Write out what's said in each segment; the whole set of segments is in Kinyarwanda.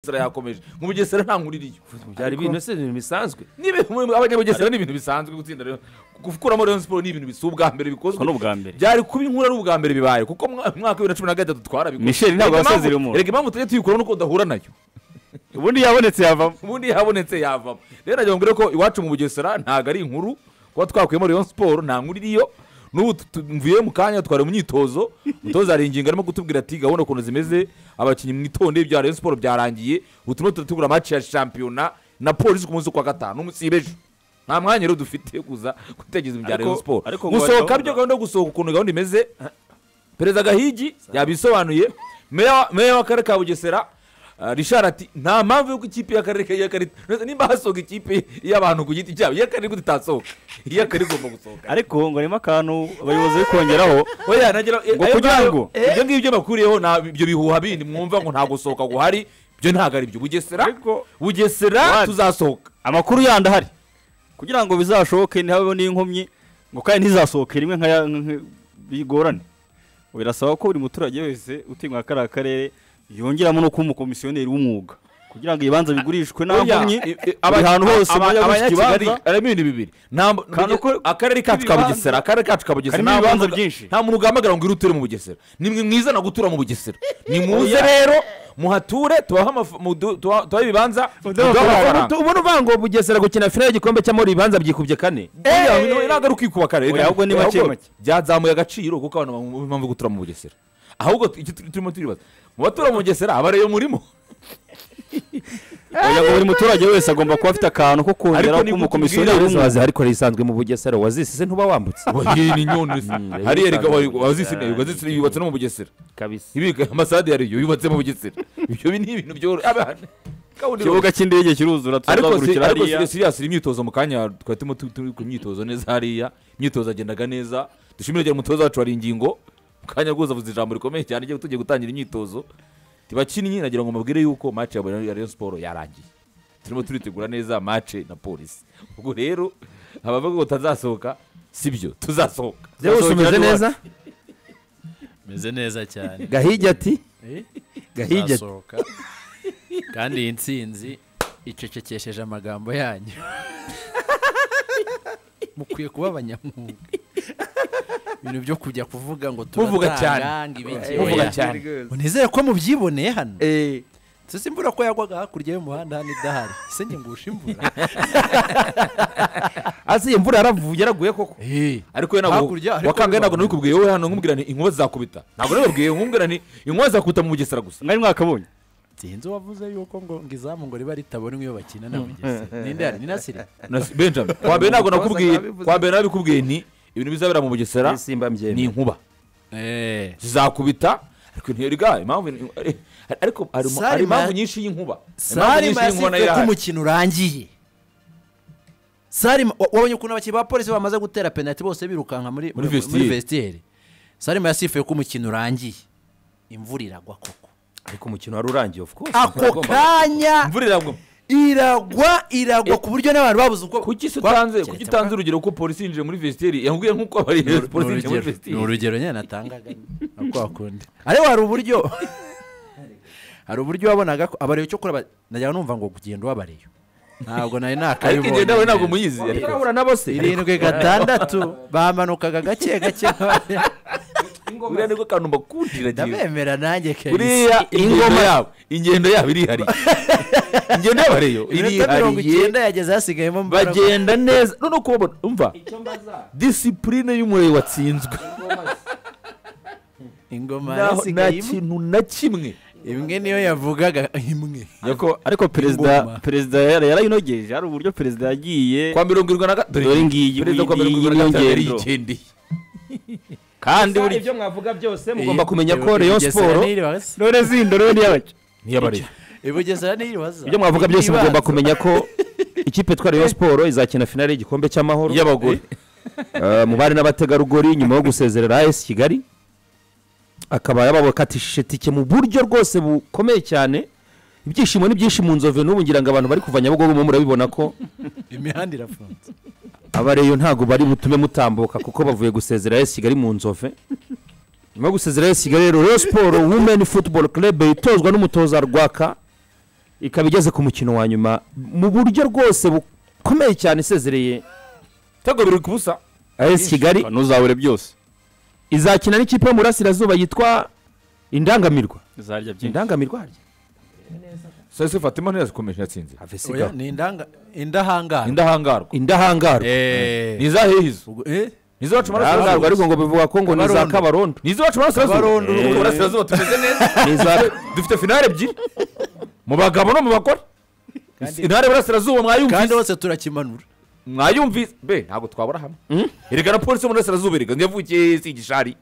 bugesera yakomeje mu bugesera nta nkuru iriyo byari Ariko- ibintu ese ni ibintu bisanzwe abanyabugesera ni ibintu bisanzwe gutsinda rero gukuramo Rayon Sport ni ibintu bisa ubwa mbere bikozwe Ko ni ubwa mbere. byari kuba inkuru ari ubwa mbere bibaye kuko mu mwaka wa bibiri na cumi na gatatu twarabikoze Michel ntabwo Erega impamvu- wasezeye umuntu. erega impamvu tujya tuyikuraho nuko udahura nayo ubundi yabonetse yavamo ubundi yabonetse yavamo rero nagira ngo mbwire ko iwacu mu bugesera ntabwo ari inkuru kuba twakuyemo Rayon Sport nta nkuru iriyo n'ubu tu- tu- mvuye mu kanya twari mu myitozo umutoza hari ingingo arimo kutubwira ati gahunda ukuntu zimeze abakinnyi mwitonde ibya Rayon Sport byarangiye ubu turimo turategura match ya shampiyona na polisi ku munsi wa gatanu musibe ejo nta mwanya rero dufite yo kuza gutegereza ibya Ariko- Rayon Sport ariko ngo gusohoka gahunda- byo gahunda yo gusohoka ukuntu gahunda imeze perezida gahigi yabisobanuye meya wa- meya w'akarere ka bugesera ah, richard ati nta mpamvu y'uko ikipe y'akarere ka- y'akarere Nonese nimba hasohoka ikipe y'abantu ku giti cyabo iy'akarere gute itasohoka iy'akarere igomba gusohoka ariko ngo harimo akantu abayobozi bari kongeraho oya nagira Ngo ayo kugira ngayo- ngo- ibyo ngibyo bakuriyeho nta- ibyo bihuha bindi mwumva ngo nta gusohoka guhari byo ntabwo ari byo bugesera Ariko- bugesera What? tuzasohoka amakuru yandi ahari kugira ngo bizashoboke ntihabeho n'inkomyi ngo kandi ntizasohoke rimwe nka ya- nka- bigorane birasaba ko buri muturage wese utimwa kariya karere yongeramo no kuba umukomisiyoneri w'umwuga kugira ngo ibibanza bigurishwe nta Oya, nkomyi i- i- buri hantu hose aba- mujya guca abanyakigali ikibanza harimo ibintu bibiri Nta mbu- Kandi uko- akarere kacu ka ibibanza- bugesera akarere kacu ka bugesera Karimo nta ibibanza muntu- byinshi. nta muntu ugamagara ngo ngwino uture mu bugesera ni mwe mwizana gutura mu bugesera ni muze rero muhature tubahe amaf- mudu- tuba- tubahe ibibanza muduhe amafaranga ubona uvuga ngo bugesera gukina finale y'igikombe cy'amahoro ibibanza byikubye kane Oya, ni- ntabwo ari ukwikuba akarere Oya, ahubwo ni Oya, make ahubwo make. byazamuye agaciro kuko abantu bamwe impamvu yo gutura mu bugesera ahubwo tu- icyo turi- turimo turibaza mu batura mu bugesera abareyo murimo kugira ngo buri muturage wese agomba kuba afite akantu ko Ariko ni kongeraho kuba gutubwira umukomisiyoneri izo w'umwuga wazihari kora isanzwe mu bugesera wazisise ntuba wambutse Oya, ni nyoni hariya reka wazisine wazisine yubatse no mu bugesera kabisa ibika amasade yariyo yubatse mu bugesera ibyo bi- ni ibintu byoroshye abana kawundi ikibuga cy'indege kiruzura ariko si- tuzagurukira ariko hariya si- siriya siri imyitozo mu kanya twari turimo tu- turi ku myitozo neza hariya imyitozo yagendaga neza dushimire cyane umutoza wacu wari ingingo mu kanya rwose avuze ijambo rikomeye cyane ryo tugiye gutangira imyitozo tibakinnyi nagira ngo mubwire yuko match ya Bayern- ya Rayon Sport yarangiye turimo turitegura neza match na polisi ubwo rero abavuga ngo tazasohoka sibyo tuzasohoka rero umeze neza meze neza cyane gahigi ati Eh? gahigi ati Nzasohoka. kandi iyi ntsinzi icecekesheje amagambo yanyu mukwiye kuba abanyamwuga ibintu byo kujya kuvuga ngo Muvuga cyane. turatanga Muvuga ibigega cyane unizere ko mubyiboneye hano sisi imvura ko yagwaga hakurya y'umuhanda hano idahari se njye ngusha imvura asi imvura yaravuye yaraguye koko Eh, ariko we ntabwo Hakurya, ariko wakangaye ntabwo bibaho. nabikubwiye wowe hano nkubwira ni inkuba zizakubita ntabwo nabibabwiye nkubwira ni inkuba zizakubita mu bugesera gusa mwari mwakabonye sinzi uwavuze yuko ngo ngo izamu ngo riba ritabona iyo bakina na mugesera ninde hari ni nasiri Na si- benjamin kwa mbere ntabwo nakubwiye kwa mbere nabikubwiye nti ibintu bizabera mu bugesera isimba ni mbyembe inkuba eh zizakubita ariko ntiyariga impamvu ni- ari- ariko hari mu- hari Sarima- impamvu nyinshi y'inkuba Impamvu sarima nyinshi y'inkuba nayo yasifuye ko irahari. umukino urangiye sarima wa- wabonye ukuntu abakinnyi ba polisi bamaze gutera penaliti bose birukanka muri Muri muri vestiaire. vestiyeri sarima yasifuye ko umukino urangiye imvura iragwa koko ariko umukino wari urangiye of course ako kanya imvura iragwa iragwa iragwa ku buryo n'abantu babuze uko kuki se kwa- utanze keretse kuki utanze urugero ko polisi yinjiye muri vesiteri yambwiye nk'uko abari Ni uru- polisi ni yinjiye muri urugero- ni vesiteri urugero nyine natangaga nako wakunda ariko hari uburyo hari uburyo wabonaga ko abareyo cyo kureba najyaga numva ngo kugenda ubabareyo ntabwo nari ariko nakabibonye igihe nawe ntabwo neza. muyizi ariko turabura na bose irindwi gatandatu bamanukaga gake gake buriya nibwo kantu mbakundira gihe ndabemera nanjye kabisa buriya ingoma yabo ingendo yabo irihariye ingendo yabo ariyo iminota mirongo irihariye icyenda yageze hasigayemo mbaraga. bagenda neza noneho kubabona umva disipurine y'umuriro watsinzwe ingoma Naho- nta yasigayemo kintu na kimwe imwe niyo yavugaga imwe ariko ariko Ingoma. perezida perezida yara- yarayinogeje hari uburyo perezida yagiye kwa mirongo irindwi na gatatu Dore ngiyi- perezida kwa mirongo irindwi na ngiyi gatatu niyo yari ngendo. yigendeye kandi buri ibyo mwavuga byose mugomba kumenya ko Rayon Sport- none zindo none n'iyabaki ntiyabareba ibugesera niyiribaza ibyo mwavuga byose mugomba kumenya ko ikipe itwara Rayon Sport izakina finale y'igikombe cy'amahoro y'abagore Eh, mu bari n'abategarugori nyuma yo gusezerera AS Kigali akaba yababakatishije tike mu buryo rwose bukomeye cyane ibyishimo ni byinshi mu nzove n'ubu ngira ngo abantu bari kuva Nyabugogo mu murabibona ko imihanda irafunze abareyo ntabwo bari butume mutambuka kuko bavuye gusezera AS Kigali mu nzove nyuma yo gusezera AS Kigali rero Rayon Sport Women Football Club itozwa n'umutoza Rwaka ikaba igeze ku mukino wa nyuma mu buryo rwose bukomeye cyane isezereye ibitego biri ku busa as kigali ntuzabure byose izakina n'ikipe yo mu burasirazuba yitwa indangamirwa izarya byinshi indangamirwa harya sese fatima ntiyazikomeje yatsinze Oya, ni indanga indahangara indahangarwa indahangarwa ni eh iza hehizo ubwo eh ni izo bacu indahangarwa ariko ngo bivuga ko ngo ni za Kabarondo. kabarondo ni izo bacu barasirazuba Abarondo. mu burasirazuba tumeze neza ni iza dufite finale ebyiri mu bagabo no mu bagore intare burasirazuba kandi mwayumvise hose turakimanura mwayumvise be ntabwo twabura hamwe erega na polisi yo mu burasirazuba erega niyo yavukiye si igishari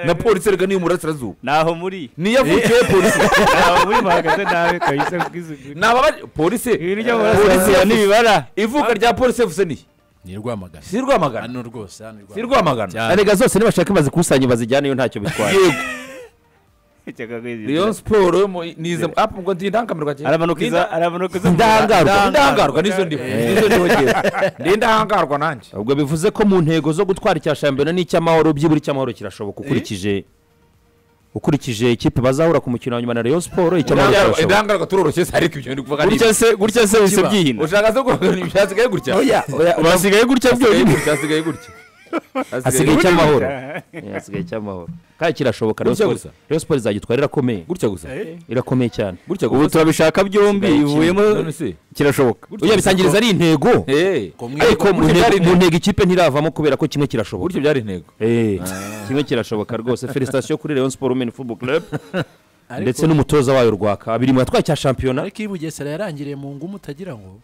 na polisi erega niyo mu burasirazuba ntaho muri niyo yavukiye polisi ntaho muri bahagaze nawe kayisa bw'isuku ni ababari polisi hirya polisi burasirazuba yavuze- n'ibibara ivuka rya polisi yavuze ni ni rwamagana si rwamagana hano rwose hano si rwamagana erega zose nibashaka bazikusanye bazijyaneyo ntacyo bitwaye yego rayon siporo yo mu- ni izo apu ngo ndi indangamirwa cyane Ni arabanukiza inda- arabanukiza indahangarwa indangarwa nizo ndimo nizo niho ngewe ndi indahangarwa nanjye ubwo bivuze ko mu ntego zo gutwara icya shampiyona n'icy'amahoro byibura icy'amahoro kirashoboka ukurikije ukurikije ikipe bazahura ku mukino wa nyuma na rayon siporo icy'amahoro Indangarwa- kirashoboka indangarwa turoroshye se ariko ibyo ndi kuvuga ni gutya se gutya se bise Kiba. byihina ushaka se guhangana ibyasigaye gutya Oya, urasigaye gutya byonyine byasigaye gutya hasigaye icy'amahoro Eh, hasigaye icy'amahoro kandi kirashoboka rayon Gutya siporo gusa? rayon siporo izagitwara irakomeye gutya gusa irakomeye cyane gutya ubu turabishaka byombi ivuyemo kirashoboka uya bisangiriza ari intego Gutya ariko mu ntego- byari mu intego. ntego ikipe ntiravamo kubera ko kimwe kirashoboka gutya byari intego Eh, kimwe kirashoboka rwose felicitasiyo kuri rayon siporo meni fubo club ndetse n'umutoza wayo rwaka abiri mu yatwaye cya shampiyona ariko iyi bugesera yarangiriye mu ngumu utagira ngo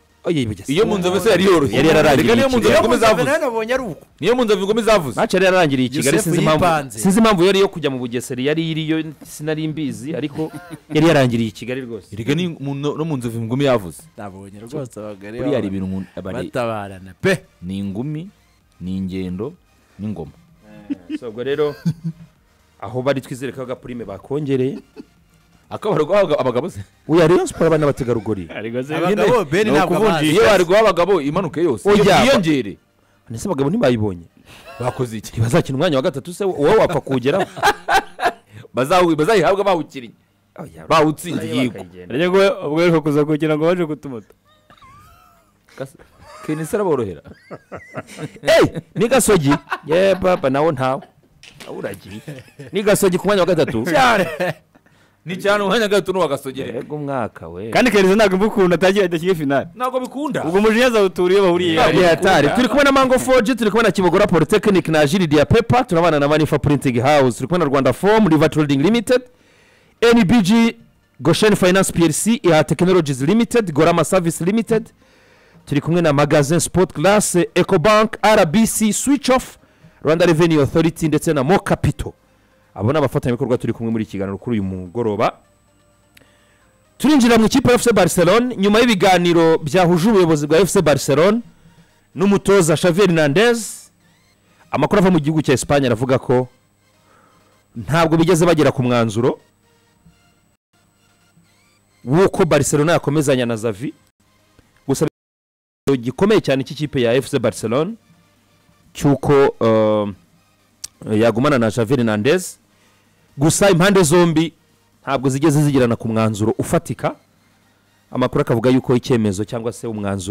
iyo mu nzovu se yari yoroshye Yari yararangiriye Reka niyo mu nzovu Iyo ingome zavuze nabonye ari uko niyo mu nzovu ingome zavuze maci yari yararangiriye i kigali Yosefu sinzi impamvu yipanze. sinzi impamvu yari yo kujya mu bugesera yari iriyo sinari mbizi ariko yari yarangiriye i kigali rwose reka ni mu- no no mu nzovu ingumi yavuze nabonye rwose abagari buriya hari ibintu umuntu aba ari- batabarana pe ni ingumi ni ingendo n'ingoma So, ubwo rero aho bari twizere ko agapurime bakongereye akabari guhabwa abagabo se uya rayon siporo abana n'abategarugori abagabo beni ntabwo bazi iyo bari guha abagabo imanuke yose Oya. iyo- iyongere ndetse abagabo ntibayibonye bakoze iki ntibazakina umwanya wa gatatu se wowe wapfa kuwugeraho Bazawu- bazayihabwa bawukiriye bawutsinze yego Ariko ubwo ubwo rero kuza kugira ngo baje kutumota kenisi araborohera Hey, ni gasogi ye papa nawo ntawe uragiye ni gasogi ku mwanya wa gatatu ni cyane umwanya gato n'uwagasogere yego umwaka we kandi kariza ntabwo imva ukuntu atagiye adakiye finale ntabwo bikunda ubwo umujinya azawutura iyo bahuriye Yari yatari turi kumwe na mango foji turi kumwe na kibogora polytechnic na jiridi ya pepa turabana na manifa printing house turi kumwe na rwanda fomu river trading limited nbg goshen finance plc iha technologies limited gorama service limited turi kumwe na magazin sport class ecobank rbc switch off rwanda revenue authority ndetse na mo capital abo ni abafatanyabikorwa turi kumwe muri iki kiganiro kuri uyu mugoroba turinjira mu ikipe ya fc barcelone nyuma y'ibiganiro byahuje ubuyobozi bwa fc barcelone n'umutoza xavier nandez amakuru ava mu gihugu cya esipanye aravuga ko ntabwo bigeze bagera ku mwanzuro w'uko barcelona yakomezanya na zavi gusa ikibazo gikomeye cyane cy'ikipe ya fc barcelone cy'uko eh, yagumana na xavier nandez gusa impande zombi ntabwo zigeze zigirana ku mwanzuro ufatika amakuru akavuga yuko icyemezo cyangwa se umwanzuro